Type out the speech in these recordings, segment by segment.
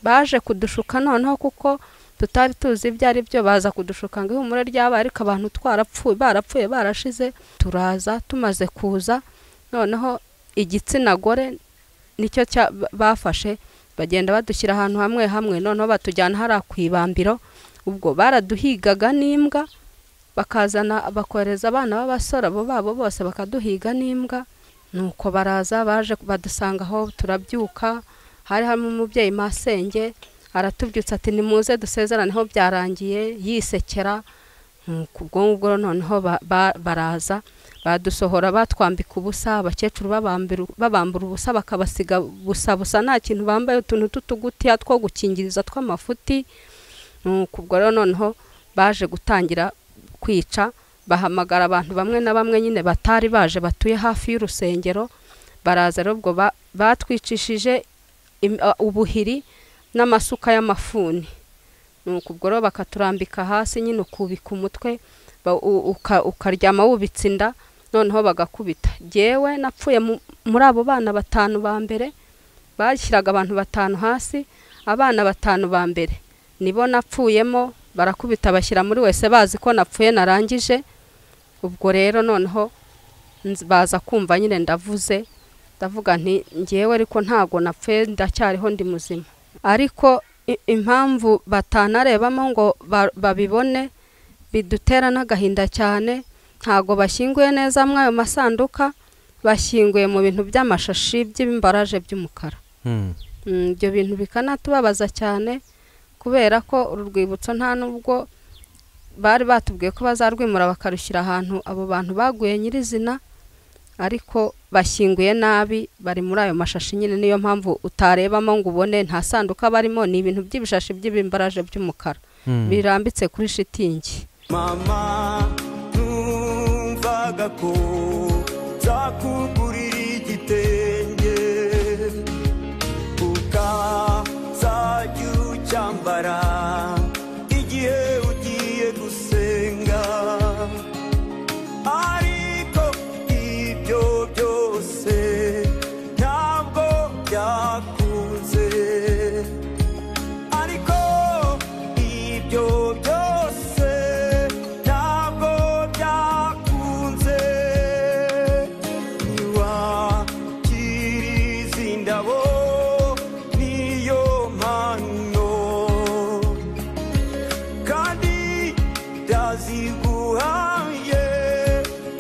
baje kudushuka noneho kuko tutari tuzi ibyo ari byo baza kudushuka ngo ihumure ryaba ariko abantu twarapfuye barapfuye barashize turaza tumaze kuza noneho igitsina gore nicyo cya- bafashe bagenda badushyira ahantu hamwe hamwe noneho batujyana hariya ku ibambiro ubwo baraduhigaga n'imbwa bakazana bakohereza abana b'abasore abo babo bose bakaduhiga n'imbwa nuko baraza baje badusanga aho turabyuka hari harimo umubyeyi masenge aratubyutsa ati nimuze dusezeraneho byarangiye yisekera nuko ubwo ngubwo noneho ba- ba- baraza badusohora batwambika ubusa abakecuru babambira- babambura ubusa bakabasiga busa busa nta kintu bambaye utuntu tw'utugutiya two gukingiriza tw'amafuti nuko ubwo rero noneho baje gutangira kwica bahamagara abantu bamwe na bamwe nyine batari baje batuye hafi y'urusengero baraza rero ubwo ba- batwicishije im- a- ubuhiri n'amasuka y'amafuni nuko ubwo rero bakaturambika hasi nyine ukubika umutwe ba- u- uka- ukaryama wubitse inda noneho bagakubita jyewe napfuye mu- muri abo bana batanu ba mbere bashyiraga abantu batanu hasi abana batanu ba mbere nibo napfuyemo barakubita bashyira muri wese bazi ko napfuye narangije ubwo rero noneho nz- baza kumva nyine ndavuze ndavuga nti ngewe ariko ntago napfuye ndacyariho ndi muzima ariko i- impamvu batanarebamo ngo ba- babibone bidutera n'agahinda cyane ntago bashyinguye neza muri ayo masanduka bashyinguye mu bintu by'amashashi by'imbaraje by'umukara Hmm. Mm, ibyo bintu bikanatubabaza cyane kubera ko uru rwibutso nta nubwo bari batubwiye ko bazarwimura bakarushyira ahantu abo bantu baguye nyirizina ariko bashyinguye nabi bari muri ayo mashashi nyine niyo mpamvu utarebamo ngo ubone nta sanduka barimo ni ibintu by'ibishashi by'ibimbaraje by'umukara Hmm. birambitse kuri shitingi mama numvaga ko zakugurira igitenge ukazajya ucyambara igihe ugiye gusenga ariko ibyo byose ntabwo byakunze ariko ibyo byose ntabwo byakunze ntiwakiriza indabo niyo mpano kandi ndaziguhaye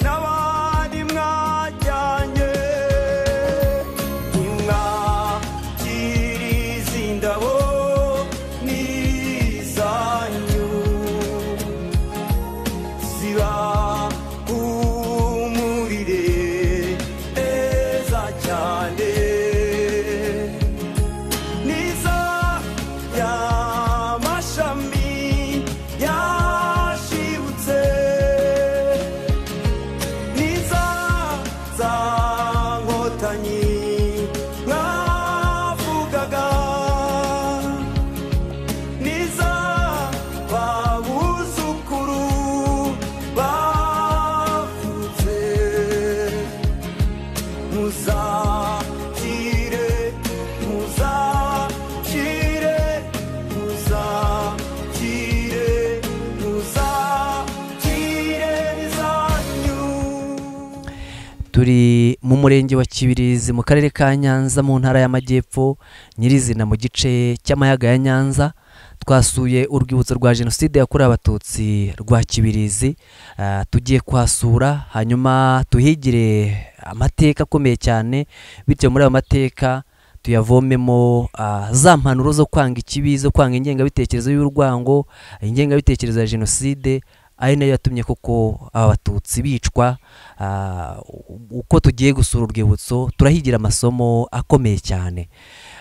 n'abandi mwajyanye ntimwakiriza indabo n'izanyu ziba humurire neza cyane niza y'amashami yashibutse niza za nkotanyi mwavugaga niza babuzukuru bavutse muzakire muzakire muzakire muzakire zanyu turi mu murenge wa kibirizi mu karere ka nyanza mu ntara y'amajyepfo nyirizina mu gice cy'amayaga ya nyanza twasuye urwibutso rwa jenoside yakorewe abatutsi rwa kibirizi Ah, tugiye kuhasura hanyuma tuhigire amateka akomeye cyane bityo muri ayo mateka tuyavomemo ah, za mpanuro zo kwanga ikibi zo kwanga ingengabitekerezo y'urwango ingengabitekerezo ya jenoside ari nayo yatumye koko aba batutsi bicwa ah, u- uko tugiye gusura urwibutso turahigira amasomo akomeye cyane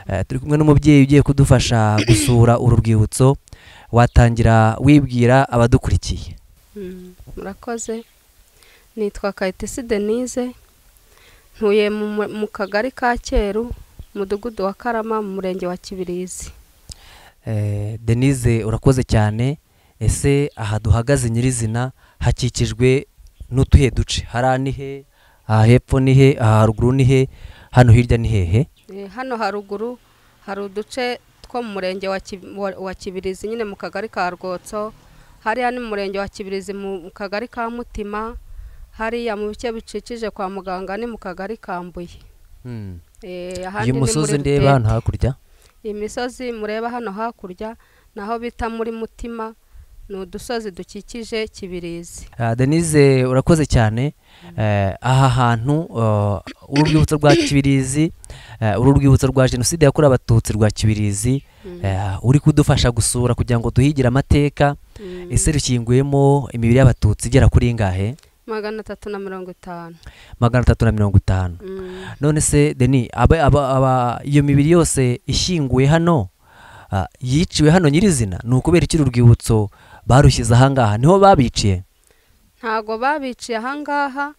Eh, turi kumwe n'umubyeyi ugiye kudufasha gusura uru rwibutso watangira wibwira abadukurikiye Mm, murakoze nitwa kayitesi denise ntuye mu mu- mu kagari ka cyeru umudugudu wa karama mu murenge wa kibirizi Eh, denise urakoze cyane ese aha duhagaze nyirizina hakikijwe n'utuhe duce hariya ni he aha hepfo ni he aha haruguru ni he hano hirya ni hehe Eh, hano haruguru hari uduce kuko mu murenge wa Ki- wa- wa kibirizi nyine mu kagari ka rwotso hariya ni mu murenge wa kibirizi mu kagari ka mutima hariya mu bice bicikije kwa muganga ni mu kagari ka mbuye Hmm. Eh, ahandi uyu ni musozi muri ndeba Rutete. hano hakurya iyi misozi mureba hano hakurya naho bita muri mutima ni udusozi dukikije kibirizi Ah, denise urakoze cyane Eh, aha hantu ah, uru rwibutso rwa kibirizi eh, uru rwibutso rwa jenoside yakorewe abatutsi rwa kibirizi eh, uri kudufasha gusura kugira ngo duhigire amateka Mm. ese rushyinguyemo imibiri y'abatutsi igera kuri ngahe magana atatu na mirongo itanu magana atatu na mirongo itanu Mm. none se deni aba, aba, aba, iyo mibiri yose ishyinguye hano ah, yiciwe hano nyirizina ni ukubera iki uru rwibutso barushyize ahangaha niho babiciye ntago babiciye ahangaha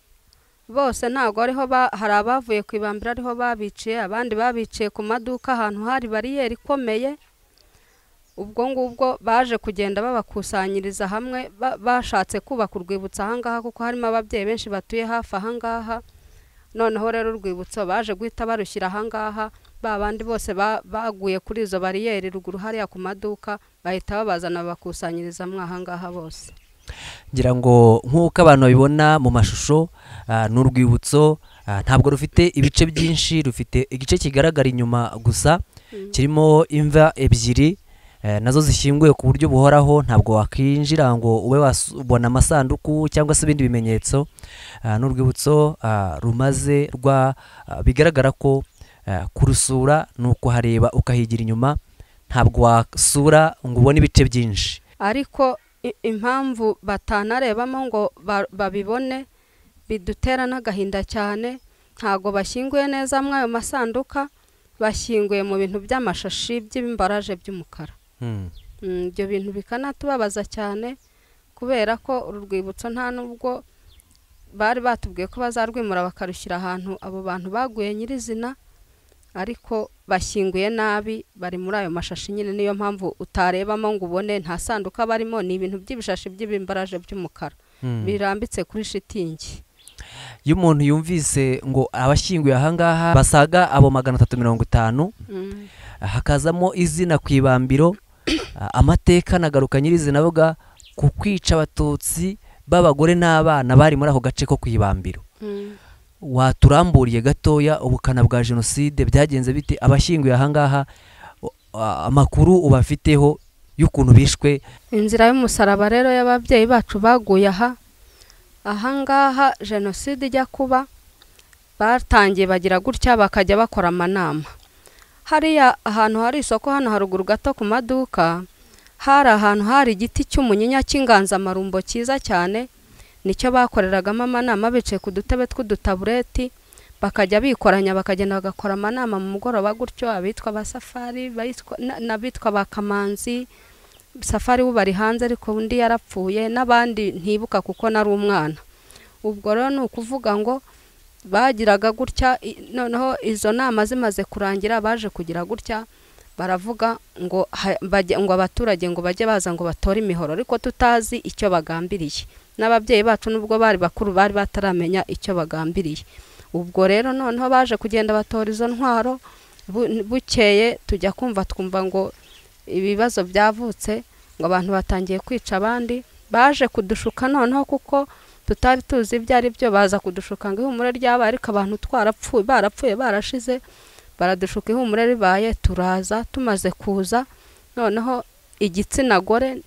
bose ntago ariho ba- hari abavuye ku ibambiro ariho babiciye abandi babiciye ku maduka ahantu hari bariyeri ikomeye ubwo ngubwo baje kugenda babakusanyiriza hamwe ba- bashatse kubaka urwibutso ahangaha kuko harimo ababyeyi benshi batuye hafi ahangaha noneho rero urwibutso baje guhita barushyira ahangaha ba bandi bose ba- baguye kuri izo bariyeri ruguru hariya ku maduka bahita babazana babakusanyiriza mwa ahangaha bose ngira ngo nk'uko abantu babibona mu mashusho ah, ni urwibutso ah, ntabwo rufite ibice byinshi rufite igice kigaragara inyuma gusa kirimo imva ebyiri eh, nazo zishyinguye ku buryo buhoraho ntabwo wakwinjira ngo ube wabona amasanduku cyangwa se ibindi bimenyetso Ah, ni urwibutso ah, rumaze rwa ah, bigaragara ko ah, kurusura ni ukuhareba ukahigira inyuma ntabwo wasura ngo ubone ibice byinshi ariko i- impamvu batanarebamo ngo ba- babibone bidutera n'agahinda cyane ntago bashyinguye neza muri ayo masanduka bashyinguye mu bintu by'amashashi by'imbaraje by'umukara Hmm. Mm, ibyo bintu bikanatubabaza cyane kubera ko uru rwibutso nta nubwo bari batubwiye ko bazarwimura bakarushyira ahantu abo bantu baguye nyirizina ariko bashyinguye nabi bari muri ayo mashashi nyine niyo mpamvu utarebamo ngo ubone nta sanduka barimo ni ibintu by'ibishashi by'ibimbaraje by'umukara Hmm. birambitse kuri shitingi iyo umuntu yumvise ngo abashyinguye ahangaha basaga abo magana atatu mirongo itanu Mm. hakazamo izina ku ibambiro ah, amateka nagaruka nyirizina avuga ku kwica abatutsi b'abagore n'abana bari muri ako gace ko ku ibambiro Mm. waturamburiye gatoya ubukana bwa jenoside byagenze bite abashyinguye ahangaha u- ah, amakuru ubafiteho y'ukuntu bishwe inzira y'umusaraba rero y'ababyeyi bacu baguye aha ahangaha jenoside ijya kuba batangiye bagira gutya bakajya bakora amanama hariya ahantu hari isoko hano haruguru gato ku maduka hari ahantu hari igiti cy'umunyinya cy'inganzamarumbo cyiza cyane nicyo bakoreragamo amanama bicaye ku dutebe tw'udutabureti bakajya bikoranya bakagenda bagakora amanama mu mugoroba gutyo abitwa basafari bayitwa- na- n'abitwa ba kamanzi safari we bari hanze ariko undi yarapfuye n'abandi ntibuka kuko nari umwana ubwo rero ni ukuvuga ngo bagiraga gutya i- noneho izo nama zimaze kurangira baje kugira gutya baravuga ngo ha- bajye- ngo abaturage ngo bajye baza ngo batore imihoro ariko tutazi icyo bagambiriye n'ababyeyi bacu nubwo bari bakuru bari bataramenya icyo bagambiriye ubwo rero noneho baje kugenda batora izo ntwaro bu- bukeye tujya kumva twumva ngo ibibazo byavutse ngo abantu batangiye kwica abandi baje kudushuka noneho kuko tutari tuzi ibyo ari byo baza kudushuka ngo ihumure ryabaye ariko abantu twarapfuye barapfuye barashize baradushuka ihumure ribaye turaza tumaze kuza noneho igitsina gore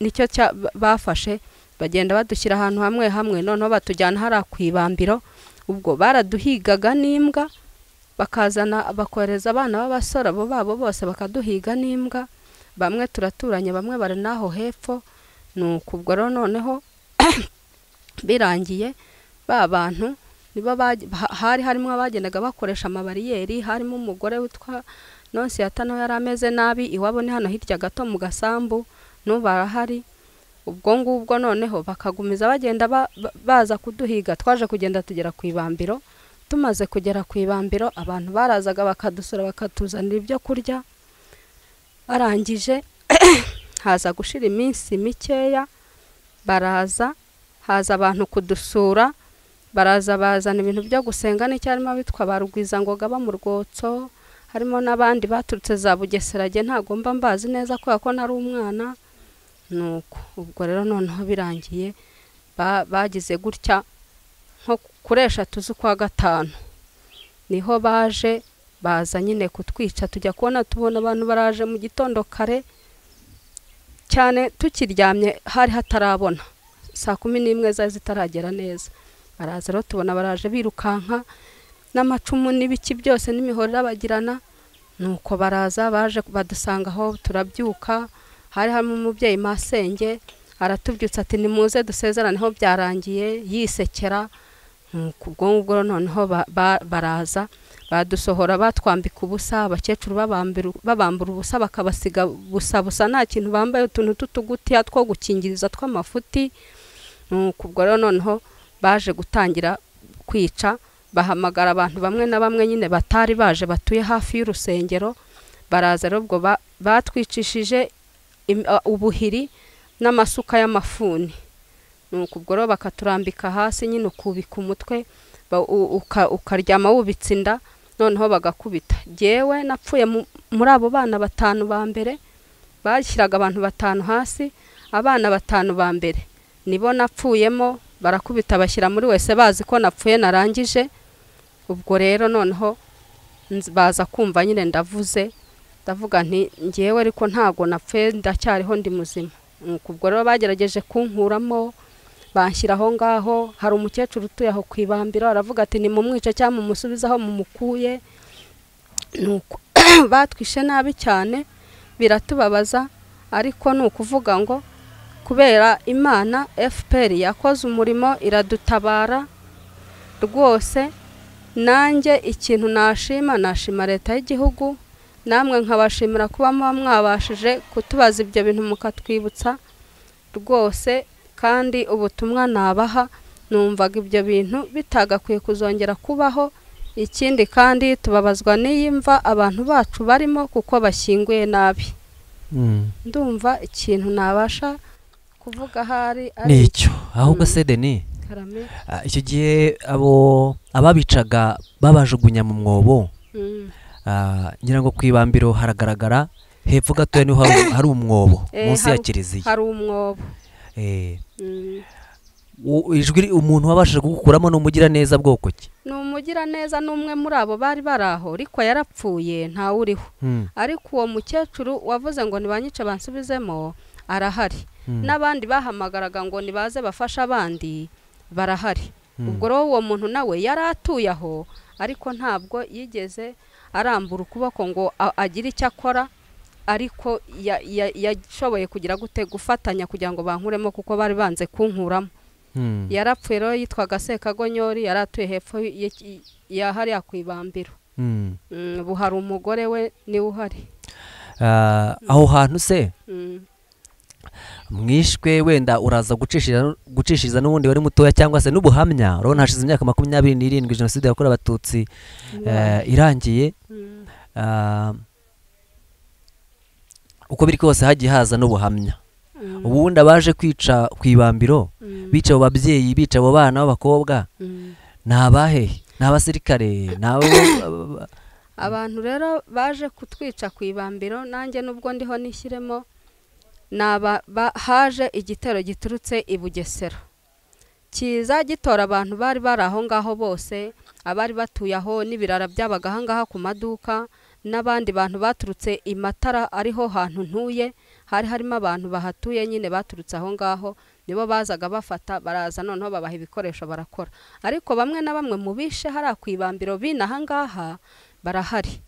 nicyo cya- ba- bafashe bagenda badushyira ahantu hamwe hamwe noneho batujyana hariya ku ibambiro ubwo baraduhigaga n'imbwa bakazana bakohereza abana b'abasore abo babo bose bakaduhiga n'imbwa bamwe turaturanye bamwe bari n'aho hepfo ni uku ubwo rero noneho birangiye ba bantu nibo baj- ha- hari harimo abagendaga bakoresha amabariyeri harimo umugore witwa nonsiyata nawe yari ameze nabi iwabo ni hano hirya gato mu gasambu n'ubu arahari ubwo ngubwo noneho bakagumiza bagenda ba- ba- baza kuduhiga twaje kugenda tugera ku ibambiro tumaze kugera ku ibambiro abantu barazaga bakadusura bakatuzanira ibyo kurya barangije haza gushira iminsi mikeya baraza haza abantu kudusura baraza bazana ibintu byo gusenga n'icyo harimo abitwa ba rugwizangoga bo mu rwotso harimo n'abandi baturutse za bugeserage ntagomba mbazi neza kubera ko nari umwana nuko ubwo rero noneho birangiye ba- bagize gutya nko kuri eshatu z'ukwa gatanu niho baje baza nyine kutwica tujya kubona tubona abantu baraje mu gitondo kare cyane tukiryamye hari hatarabona saa kumi n'imwe zari zitaragera neza baraza rero tubona baraje birukanka n'amacumu n'ibiki byose n'imihoro irabagirana nuko baraza baje badusanga aho turabyuka hari harimo umubyeyi masenge aratubyutsa ati nimuze dusezeraneho byarangiye yisekera nuko ubwo ngubwo noneho ba- ba- baraza badusohora batwambika ubusa abakecuru babambira- babambura ubusa bakabasiga busa busa nta kintu bambaye utuntu tw'utugutiya two gukingiriza tw'amafuti nuko ubwo rero noneho baje gutangira kwica bahamagara abantu bamwe na bamwe nyine batari baje batuye hafi y'urusengero baraza rero ubwo ba- batwicishije im- a- ubuhiri n'amasuka y'amafuni nuko ubwo rero bakaturambika hasi nyine ukubika umutwe ba- u- uka- ukaryama wubitse inda noneho bagakubita jyewe napfuye mu- muri abo bana batanu ba mbere bashyiraga abantu batanu hasi abana batanu ba mbere nibo napfuyemo barakubita bashyira muri wese bazi ko napfuye narangije ubwo rero noneho nz- baza kumva nyine ndavuze ndavuga nti ngewe ariko ntabwo napfuye ndacyariho ndi muzima Nuko ubwo rero bagerageje kunkuramo banshyira aho ngaho hari umukecuru utuye aho ku ibambiro aravuga ati nimumwice cyangwa mumusubize aho mumukuye nuko batwishe nabi cyane biratubabaza ariko ni ukuvuga ngo kubera imana fpr yakoze umurimo iradutabara rwose nanjye ikintu nashima nashima leta y'igihugu namwe nkabashimira kuba muba mwabashije kutubaza ibyo bintu mukatwibutsa rwose kandi ubutumwa nabaha numvaga ibyo bintu bitagakwiye kuzongera kubaho ikindi kandi tubabazwa n'iyi mva abantu bacu barimo kuko bashyinguye nabi Mm. ndumva ikintu nabasha kuvuga ahari ari nicyo ahubwo Mm. se deni karame Ah, icyo gihe abo ababicaga babajugunya mu mwobo Mm. ah, ngira ngo ku ibambiro haragaragara hepfo gatoya niho hari, hari umwobo Eh, munsi ya hari- kiliziya hari umwobo Eh, Mm. u- ijwi ri- umuntu wabashije kugukuramo ni umugiraneza bwoko ki ni umugiraneza n'umwe muri abo bari bari aho ariko yarapfuye ntawe uriho Mm, ariko uwo mukecuru wavuze ngo nibanyice bansubizemo arahari mm, n'abandi bahamagaraga ngo nibaze bafashe abandi barahari mm. ubwo rero uwo muntu nawe yari atuye aho ariko ntabwo yigeze arambura ukuboko ngo a- agire icyo akora ariko ya- ya- yashoboye kugira gute gufatanya kugira ngo bankuremo kuko bari banze kunkuramo Mm. yarapfuye rero yitwaga sekagonyori yari atuye hepfo y'iki- ya hariya ku ibambiro Mm. Mm, ubu hari umugore we niwe uhari Ah, aho hantu se Mm, mwishwe wenda uraza gucishiriza gucishiriza n'ubundi wari mutoya cyangwa se n'ubuhamya urabona hashize imyaka makumyabiri n'irindwi jenoside yakorewe abatutsi eh, irangiye mm, Ah, uko biri kose hagiye haza n'ubuhamya mm, ubundi abaje kwica ku ibambiro mm, bica abo babyeyi bica abo bana b'abakobwa mm. ni abahehe ni abasirikare ni abo abantu rero baje kutwica ku ibambiro nanjye nubwo ndiho nishyiremo ni aba- ba- haje igitero giturutse i bugesera kiza gitora abantu bari bari aho ngaho bose abari batuye aho n'ibirara byabaga aha ngaha ku maduka n'abandi bantu baturutse i matara ariho hantu ntuye hari harimo abantu bahatuye nyine baturutse aho ngaho nibo bazaga bafata baraza noneho babaha ibikoresho barakora ariko bamwe na bamwe mu bishe hariya ku ibambiro b'ino aha ngaha barahari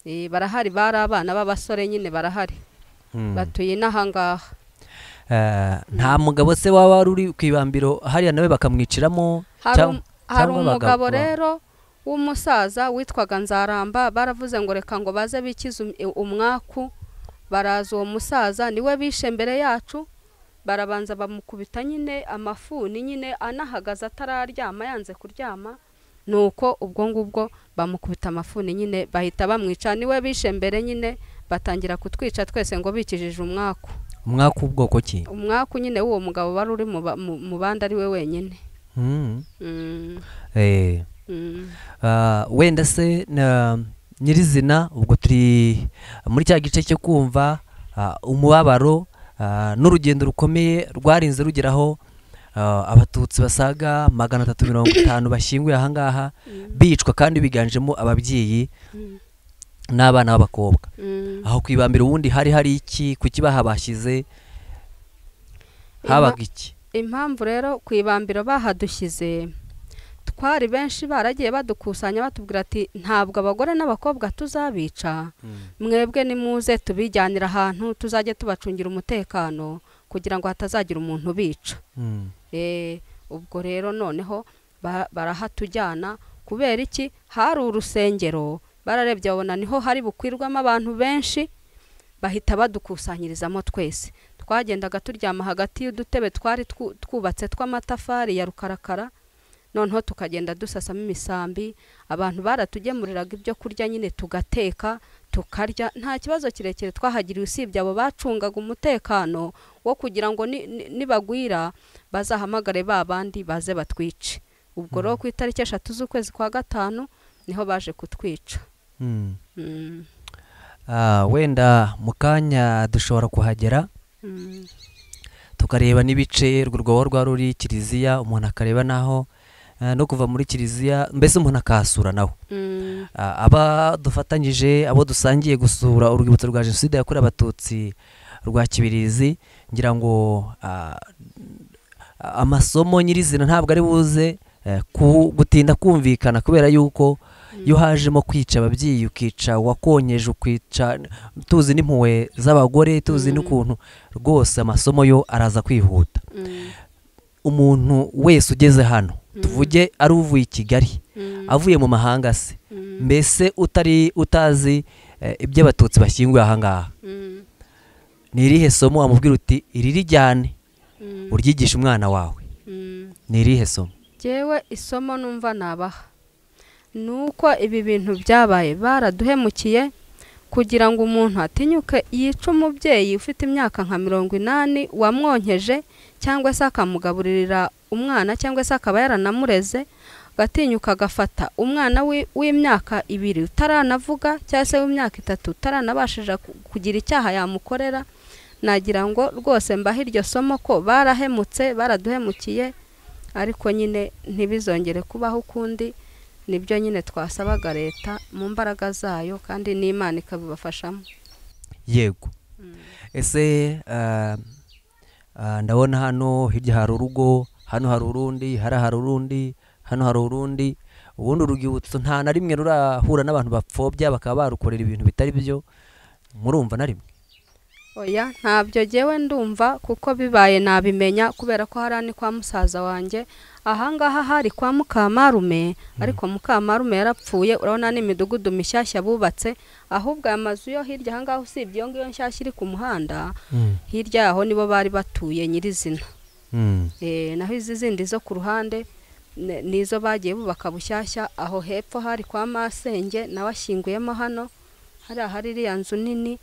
Eh, barahari bari abana b'abasore nyine barahari Mm. batuye inaha ngaha Eh, nta mugabo se waba wari uri ku ibambiro hariya nawe bakamwiciramo hari cyangwa- um- hari cyangwa abagabo- umugabo rero w'umusaza witwaga nzaramba baravuze ngo reka ngo baze bikize um- umwaku baraza uwo musaza niwe bishe mbere yacu barabanza bamukubita nyine amafuni nyine anahagaze atararyama yanze kuryama nuko ubwo ngubwo bamukubita amafuni nyine bahita bamwica niwe bishe mbere nyine batangira kutwica twese ngo bikijije umwaku umwaka ubwoko ki umwaku nyine w'uwo mugabo wari uri mu ba- mu- mu bandi ari we wenyine Mm. Mm, Eh, mm. ah, wenda se na- nyirizina ubwo turi muri cya gice cyo kumva ah, umubabaro ah, n'urugendo rukomeye rwarinze rugeraho ah, abatutsi basaga magana atatu mirongo itanu bashyinguye ahangaha bicwa kandi biganjemo ababyeyi n'abana b'abakobwa Mm. aho ku ibambiro ubundi hari hari iki ku kibaha bashyize habaga iki impamvu rero ku ibambiro bahadushyize twari benshi baragiye badukusanya batubwira ati ntabwo abagore n'abakobwa tuzabica mwebwe nimuze tubijyanira ahantu tuzajye tubacungira umutekano kugira ngo hatazagira umuntu ubica Mm. Eh, ubwo rero noneho ba- barahatujyana kubera iki hari urusengero bararebye babona niho hari bukwirwamo abantu benshi bahita badukusanyirizamo twese twagendaga turyama hagati y'udutebe twari twu- twubatse tw'amatafari ya rukarakara noneho tukagenda dusasamo imisambi abantu baratugemuriraga ibyo kurya nyine tugateka tukarya nta kibazo kirekire twahagiriye usibye abo bacungaga umutekano wo kugira ngo ni- ni- nibagwira bazahamagare ba bandi baze batwice ubwo rero ku itariki eshatu z'ukwezi kwa gatanu niho baje kutwica Mm. Mm, Ah, wenda mu kanya dushobora kuhagera mm, tukareba n'ibice urwo rwobo rwa ruri kiliziya umuntu akareba naho eh, no kuva muri kiliziya mbese umuntu akahasura nawe mm, Ah, aba dufatanyije abo dusangiye gusura urwibutso rwa jenoside yakorewe abatutsi rwa kibirizi ngira ngo ah, amasomo nyirizina ntabwo ari buze eh, ku- gutinda kumvikana kubera yuko iyo hajemo kwica ababyeyi ukica wakonyeje ukica tuzi n'impuhwe z'abagore tuzi Mhm. n'ukuntu rwose amasomo yo araza kwihuta mm, umuntu wese ugeze hano Mhm. tuvuge ari uvuye i kigali mm, avuye mu mahanga se mm, mbese utari utazi eh, iby'abatutsi bashyinguye ahangaha mm, ni irihe somo wamubwira uti iri rijyane mm, uryigisha umwana wawe mm. ni irihe somo Jyewe isomo numva nabaha ni uko ibi bintu byabaye baraduhemukiye kugira ngo umuntu atinyuke yice umubyeyi ufite imyaka nka mirongo inani wamwonkeje cyangwa se akamugaburirira umwana cyangwa se akaba yaranamureze agatinyuka agafata umwana wi- w'imyaka ibiri utaranavuga cyangwa se w'imyaka itatu utaranabashije ku- kugira icyaha yamukorera nagira ngo rwose mbahe iryo somo ko barahemutse baraduhemukiye ariko nyine ntibizongere kubaho ukundi nibyo nyine twasabaga leta mu mbaraga zayo kandi n'imana ikabibafashamo yego ese eh, eh, ndabona hano hirya hari urugo hano hari urundi hariya hari urundi hano hari urundi ubundi urwibutso nta na rimwe rurahura n'abantu bapfobya bakaba barukorera ibintu bitari byo murumva na rimwe oya ntabyo jyewe ndumva kuko bibaye nabimenya kubera ko hariya ni kwa musaza wanjye ahangaha hari kwa mukamarume ariko mukamarume yarapfuye urabona n'imidugudu mishyashya bubatse ahubwo aya mazu yo hirya ahangaha usibye iyo ngiyo nshyashya iri ku muhanda hirya yaho nibo bari batuye nyirizina Mm. Eh, naho izi zindi zo ku ruhande ne- nizo bagiye bubaka bushyashya aho hepfo hari kwa masenge nawe ashyinguyemo hano hariya hari iriya nzu nini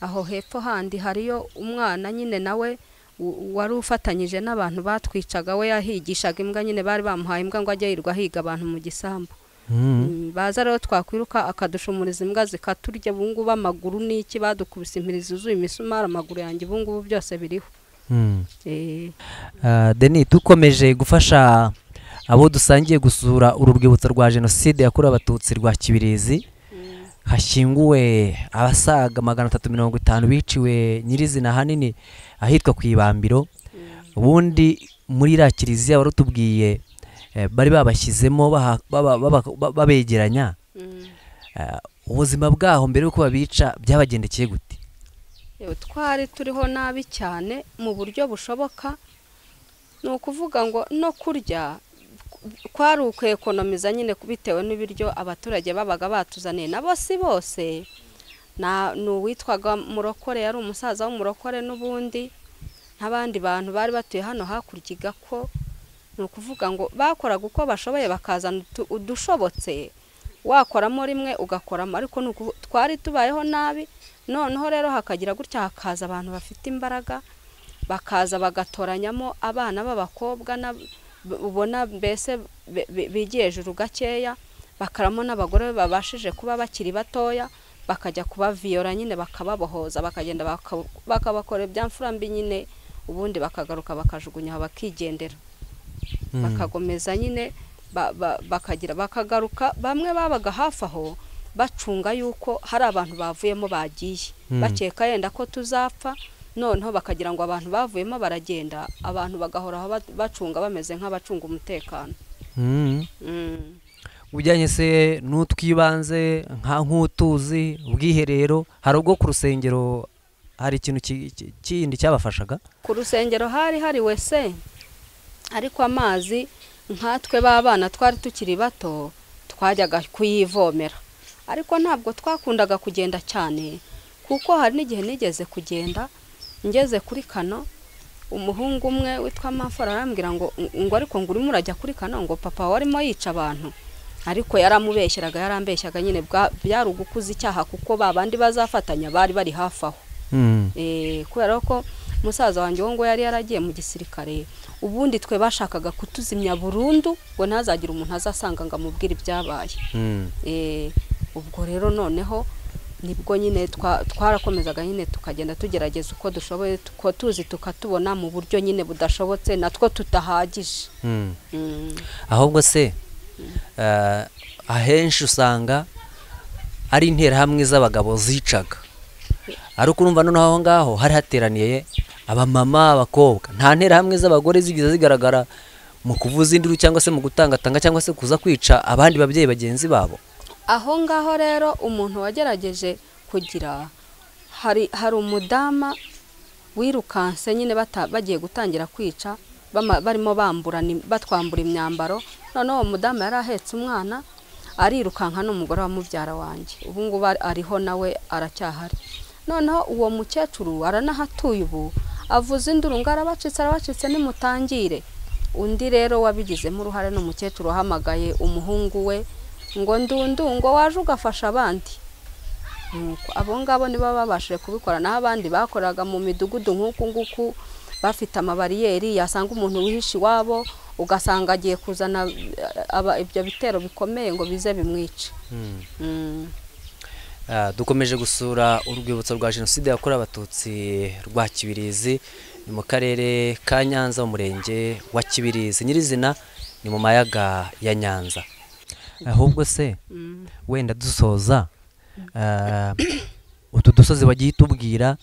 aho hepfo handi hariyo umwana nyine nawe w- wari ufatanyije n'abantu batwicaga we yahigishaga imbwa nyine bari bamuhaye imbwa ngo ajye yirirwa higa abantu mu gisambu Mm. Mm, baza rero twakwiruka akadushumuriza imbwa zikaturya ubungubu amaguru n'iki badukubise impirizi zuzuye imisumari amaguru yanjye ubungubu byose biriho Mm. Eh, Ah, Denis dukomeje gufasha abo dusangiye gusura uru rwibutso rwa jenoside yakorewe abatutsi rwa kibirizi hashyinguwe abasaga magana atatu mirongo itanu biciwe nyirizina ahanini ahitwa ku ibambiro ubundi muri iriya kiliziya wari utubwiye eh, bari babashyizemo baha- baba- baba- ba- babegeranya mm. Ah, ubuzima bwaho mbere y'uko babica byabagendekeye gute Yewe, twari turiho nabi cyane mu buryo bushoboka ni ukuvuga ngo no kurya kwari ukwekonomiza nyine bitewe n'ibiryo abaturage babaga batuzaniye nabo si bose na ni uwitwaga murokore yari umusaza w'umurokore n'ubundi n'abandi bantu bari batuye hano hakurya igako ni ukuvuga ngo bakoraga uko bashoboye bakazana utu- udushobotse wakoramo rimwe ugakoramo ariko ni uku- twari tubayeho nabi noneho rero hakagira gutya hakaza abantu bafite imbaraga bakaza bagatoranyamo abana b'abakobwa na- ubona mbese be- be- bigiye hejuru gakeya bakaramo n'abagore babashije kuba bakiri batoya bakajya kubaviyora nyine bakababohoza bakagenda baka- bakabakora ibyamfura mbi nyine ubundi bakagaruka bakajugunya aho bakigendera Mm. bakagomeza nyine ba- ba- bakagira bakagaruka bamwe babaga hafi aho bacunga yuko hari abantu bavuyemo bagiye Mm. bakeka yenda ko tuzapfa noneho bakagira ngo abantu bavuyemo baragenda abantu bagahora aho ba- bacunga bameze nk'abacunga umutekano Mm. Mm. ujyanye se n'utwibanze nka nk'utuzi ubwiherero hari ubwo ku rusengero hari ikintu ki- ki- kindi cyabafashaga ku rusengero hari hari wese ariko amazi nkatwe b'abana twari tukiri bato twajyaga kuyivomera ariko ntabwo twakundaga kugenda cyane kuko hari n'igihe nigeze kugenda ngeze kuri kano umuhungu umwe witwa mafora arambwira ngo ngo ariko ngo urimo urajya kuri kano ngo papa warimo yica abantu ariko yaramubeshyeraga yarambeshyaga nyine bwa- byari ugukuza icyaha kuko ba bandi bazafatanya bari bari hafi aho Eh, kubera ko musaza wanjye wo ngo yari yaragiye mu gisirikare ubundi twe bashakaga kutuzimya burundu ngo ntazagire umuntu azasanga ngo amubwire ibyabaye Eh, ubwo rero noneho nibwo nyine twa- twarakomezaga nyine tukagenda tugerageza uko dushoboye tuko tuzi tukatubona mu buryo nyine budashobotse natwo tutahagije Mm. ahubwo se eh, ahenshi usanga ari interahamwe z'abagabo zicaga ariko urumva noneho aho ngaho hari hateraniye abamama abakobwa nta nterahamwe z'abagore zigeze zigaragara mu kuvuza induru cyangwa se mu gutangatanga cyangwa se kuza kwica abandi babyeyi bagenzi babo aho ngaho rero umuntu wagerageje kugira hari hari umudama wirukanse nyine bata- bagiye gutangira kwica bama- barimo bamburana im- batwambura imyambaro noneho uwo mudamu yari ahetse umwana arirukanka n'umugore wa mubyara wanjye ubu ngubu ari- ariho nawe aracyahari noneho uwo mukecuru aranahatuye ubu avuze induru ngo arabacitse arabacitse nimutangire undi rero wabigizemo uruhare ni umukecuru wahamagaye umuhungu we ngo ndundu ngo waje ugafasha abandi Nuko abo ngabo nibo babashije kubikora naho abandi bakoraga mu midugudu nk'uku nguku bafite amabariyeri yasanga umuntu wihishe iwabo ugasanga agiye kuzana eh, aba- ibyo bitero bikomeye ngo bize bimwice Mm. Ah, dukomeje gusura urwibutso rwa jenoside yakorewe abatutsi rwa kibirizi ni mu karere ka nyanza mu murenge wa kibirizi nyirizina ni mu mayaga ya nyanza ahubwo se Mm. wenda dusoza ah, utu dusozi wagiye utubwira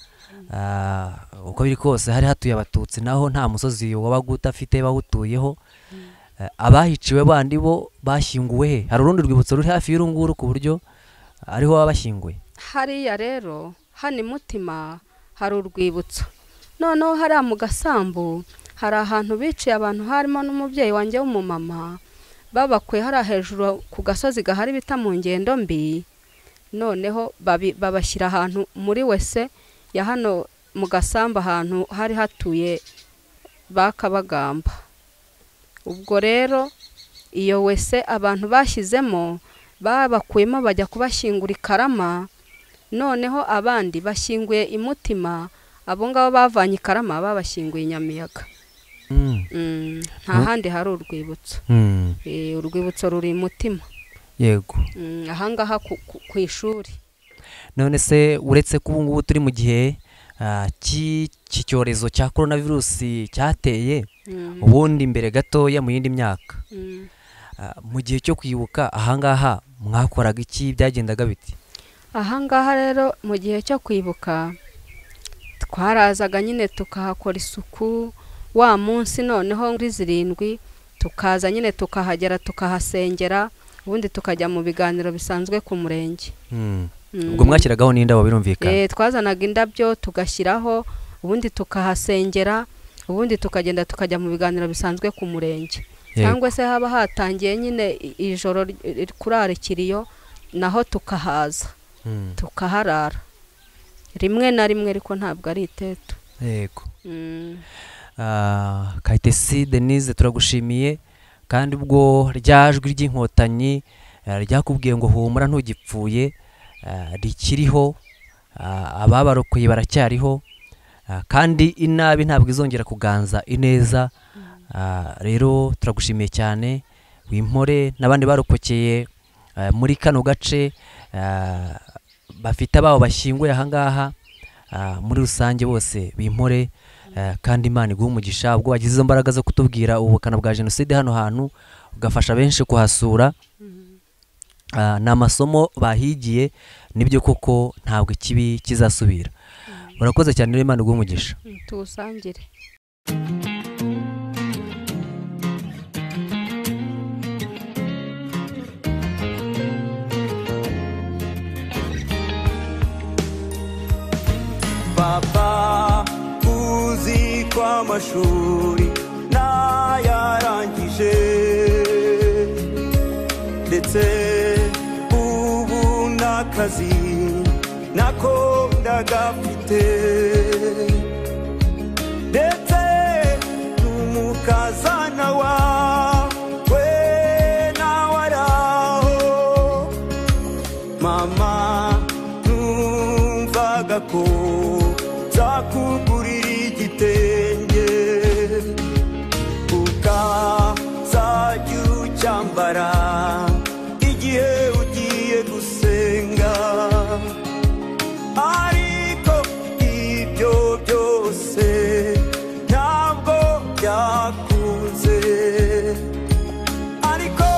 ah, uko biri kose hari hatuye abatutsi naho nta musozi wabaga udafite bawutuyeho Ah, abahiciwe bandi bo bashyinguwe he hari urundi rwibutso ruri hafi y'urunguru ku buryo ariho baba bashyinguye hariya rero hano imutima hari urwibutso noneho hariya mu gasambu hari ahantu biciye abantu harimo n'umubyeyi wanjye w'umumama babakuye hariya hejuru ku gasozi gahari bita mu ngendo mbi noneho babi- babashyira ahantu muri wese ya hano mu gasambu ahantu hari hatuye ba kabagamba ubwo rero iyo wese abantu bashyizemo babakuyemo bajya kubashyingura i karama noneho abandi bashyinguye i mutima abo ngabo bavanye i karama babashyinguye i nyamiyaga Mm, nta Mm. handi hari urwibutso Eh, urwibutso ruri i mutima yego Mm, ahangaha ku- ku- ku ishuri none se uretse ko ubu ngubu turi mu gihe ah, cy'i- cy'iki cyorezo cya korona virusi cyateye Mm, ubundi imbere gatoya mu yindi myaka mm. Ah, mu gihe cyo kwibuka ahangaha mwakoraga iki byagendaga biti ahangaha rero mu gihe cyo kwibuka twarazaga nyine tukahakora isuku wa munsi noneho muri zirindwi tukaza nyine tukahagera tukahasengera ubundi tukajya mu biganiro bisanzwe ku murenge Mm. ubwo mwashyiragaho n'indabo birumvikana Eh, twazanaga indabyo tugashyiraho ubundi tukahasengera ubundi tukagenda tukajya mu biganiro bisanzwe ku murenge Yego. cyangwa se haba hatangiye nyine i- ijoro ry- ri- kurara ikiriyo naho tukahaza Mm. tukaharara rimwe na rimwe ariko ntabwo ari itetu yego Mm. Ah, Kayitesi Denise turagushimiye kandi ubwo rya jwi ry'inkotanyi ah, ryakubwiye ngo humura ntugipfuye ah, rikiriho ah, ababarokoye baracyariho ah, kandi inabi ntabwo izongera kuganza ineza Ah, rero turagushimiye cyane wimpore n'abandi barokokeye eh, muri kano gace eh, bafite ababo bashyinguye ahangaha ah, muri rusange bose bimpore eh, kandi imana iguha umugisha ubwo wagize izo mbaraga zo kutubwira ubukana bwa jenoside hano hantu ugafasha benshi kuhasura Ah, ni amasomo bahigiye nibyo koko ntabwo ikibi kizasubira urakoze cyane rero imana iguha umugisha tuwusangire papa uzi ko amashuri ntayarangije ndetse ubu n'akazi nako ndagafite ndetse n'umukazana wawe nawe araho mama numvaga ko zakugurira igitenge ukazajya ucyambara igihe ugiye gusenga ariko ibyo byose ntabwo byakunze ariko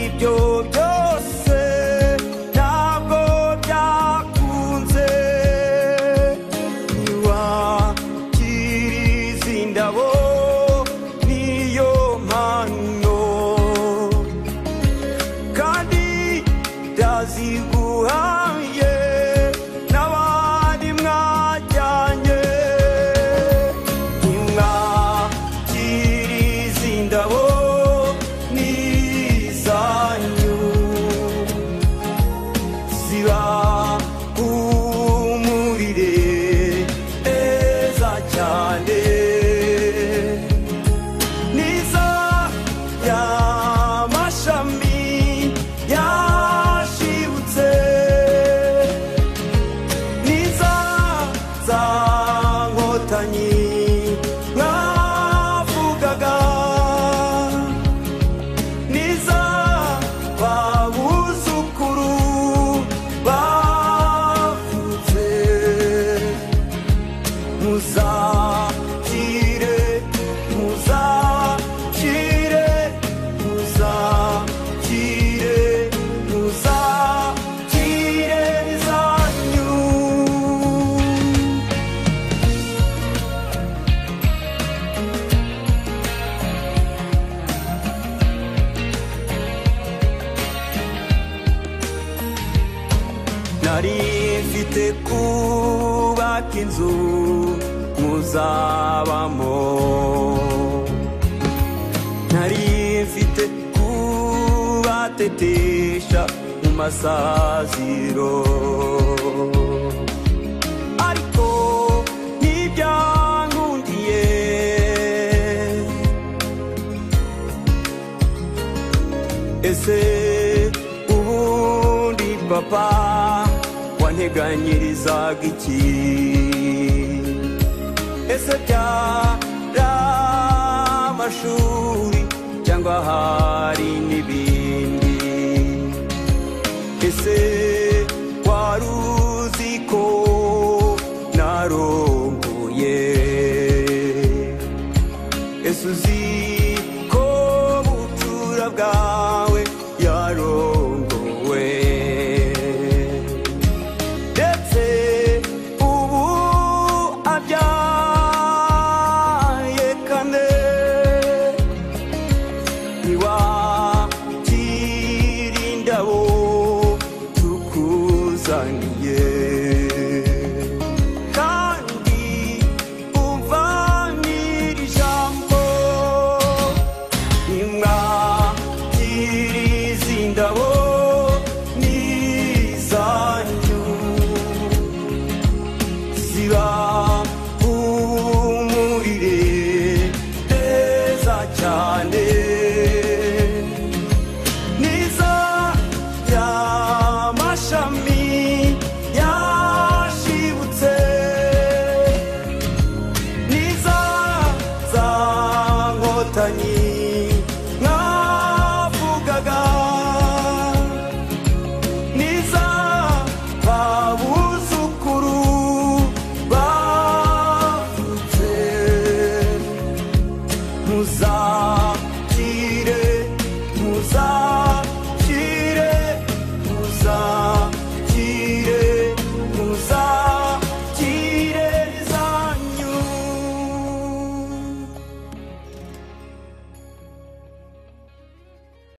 ibyo byose ntabwo byakunze ntiwakiriza indabo niyo mpano kandi ndaziguhaye n'abandi mwajyanye ntimwakiriza indabo n'izanyu ziba humurire neza cyane niza y'amashami yashibutse niza za nkotanyi mwavugaga niza babuzukuru bavutse muzakire muzakire muzakire muzakire zanyu nari mfite kubaka inzu muzabamo nari mfite kubatetesha mu masaziro ariko ntibyankundiye ese ubundi papa wanteganyirizaga iki ese byari amashuri cyangwa hari n'ibindi ese wari uzi ko narongoye ese uzi ko bucura bwawe yarongowe ndetse ubu abyaye kane ntiwakira indabo tukuzaniye kandi umva n'iri jambo nimwakiriza indabo n'izanyu ziba humurire neza cyane niza y'amashami yashibutse niza za nkotanyi mwavugaga muzakire muza